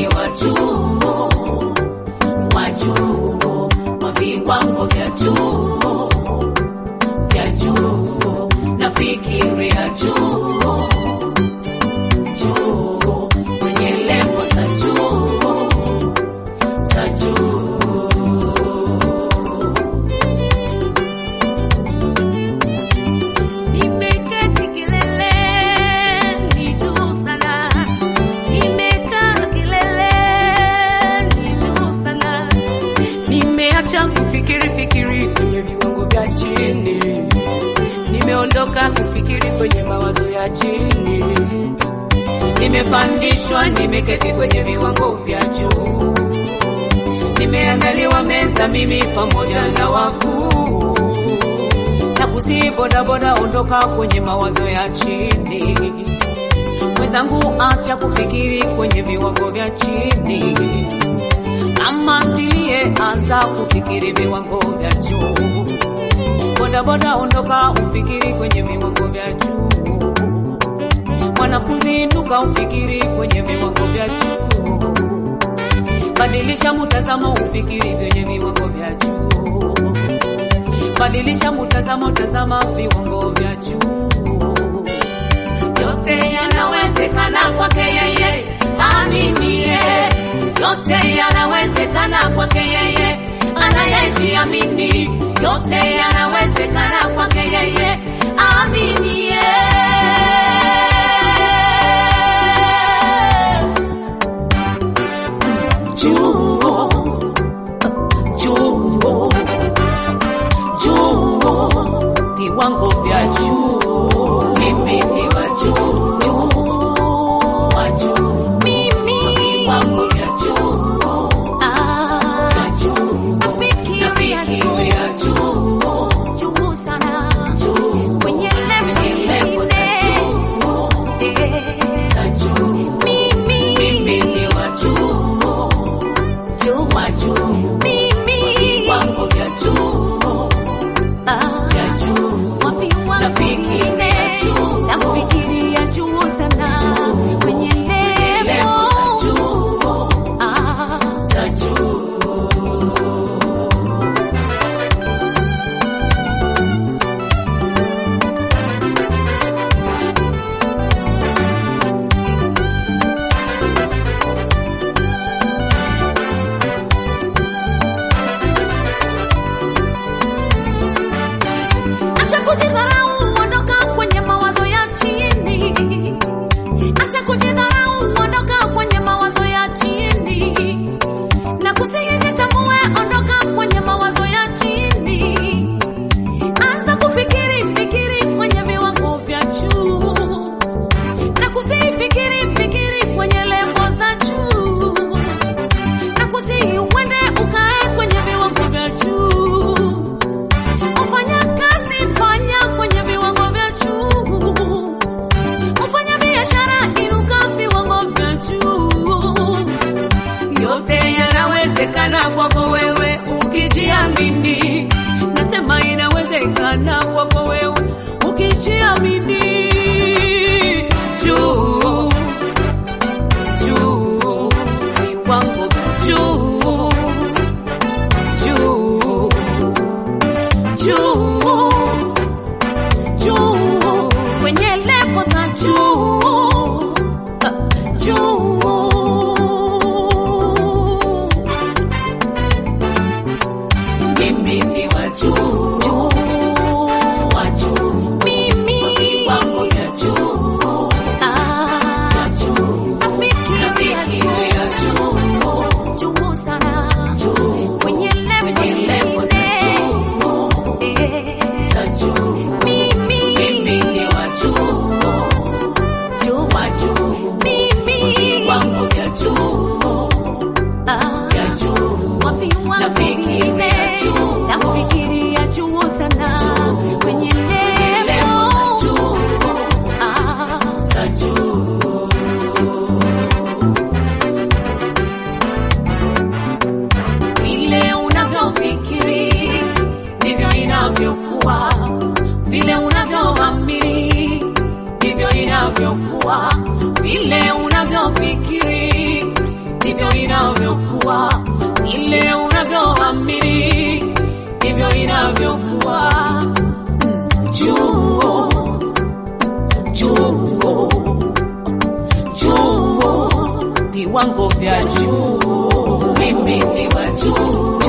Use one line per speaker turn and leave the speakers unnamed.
ni wa juu, wa juu, wa viwango vya juu, vya juu, nafikiria juu, juu, kwenye levo za juu, za juu.
Nimeketi kileleni juu sana, nimekaa kileleni juu sana, nimeacha kufikiri fikiri kwenye viwango vya chini, nimeondoka kufikiri kwenye mawazo ya chini, nimepandishwa, nimeketi kwenye viwango vya juu, nimeandaliwa meza mimi pamoja na wakuu na kusi bodaboda, ondoka kwenye mawazo ya chini. Mwenzangu, acha kufikiri kwenye viwango vya chini. Mama ntilie, anza kufikiri viwango vya juu. Bodaboda, ondoka ufikiri kwenye viwango vya juu. Mwanafunzi, inuka ufikiri kwenye viwango vya juu. Badilisha mtazamo, ufikiri kwenye viwango vya juu. Badilisha mtazamo, tazama viwango vya juu. Yote yanawezekana kwake yeye aminie, yote yanawezekana kwake yeye anayejiamini, yote yanawezekana kwake yeye aminie.
Juu, juu, juu, viwango vya juu, mimi ni wa juu, wa juu,
Mimi
viwango vya juu,
ah,
vya juu,
nafikiria juu
nafikiria juu,
juu sana
juu,
kwenye
kwenye levo za juu, za juu, mimi ni wa juu, wa juu, viwango vya juu, vya juu, nafikiria juu,
nafikiria juu sana kwenye
levo
levo
za juu,
ah,
za juu.
acha kujidharau, ondoka kwenye mawazo ya chini. Acha kujidharau, ondoka kwenye mawazo ya chini. Na kusihi jitambue, ondoka kwenye mawazo ya chini. Anza kufikiri, fikiri kwenye viwango vya juu. Na kusihi fikiri, fikiri kwenye levo za juu. Na kusihi uende ukae kwenye viwango vya juu. Ufanya kazi, fanya kwenye viwango vya juu. Ufanya biashara, inuka viwango vya juu.
Yote yanawezekana kwako wewe ukijiamini.
Nasema inawezekana kwako wewe ukijiamini.
Juu, juu, viwango vya juu, juu,
Juu, juu, kwenye levo za juu. Juu.
mimi ni wa juu,
Juu.
wa juu,
Mimi
viwango vya juu,
ah,
vya juu,
nafikiria juu.
nafikiria juu,
juu sana
juu,
kwenye levo
kwenye levo za juu,
Eh,
za juu,
mimi
mimi ni wa juu,
juu
wa juu,
mimi
viwango vya juu,
ah,
vya juu,
wapi wangu
nafikiria
mine
juu,
nafikiria juu sana kwenye
levo za
levo
juu,
ah,
za juu.
vile unavyofikiri ndivyo inavyokuwa, vile unavyoamini ndivyo inavyokuwa, vile unavyofikiri ndivyo ile unavyoamini ndivyo inavyokuwa. Juu juu juu, viwango vya juu, mimi ni wa juu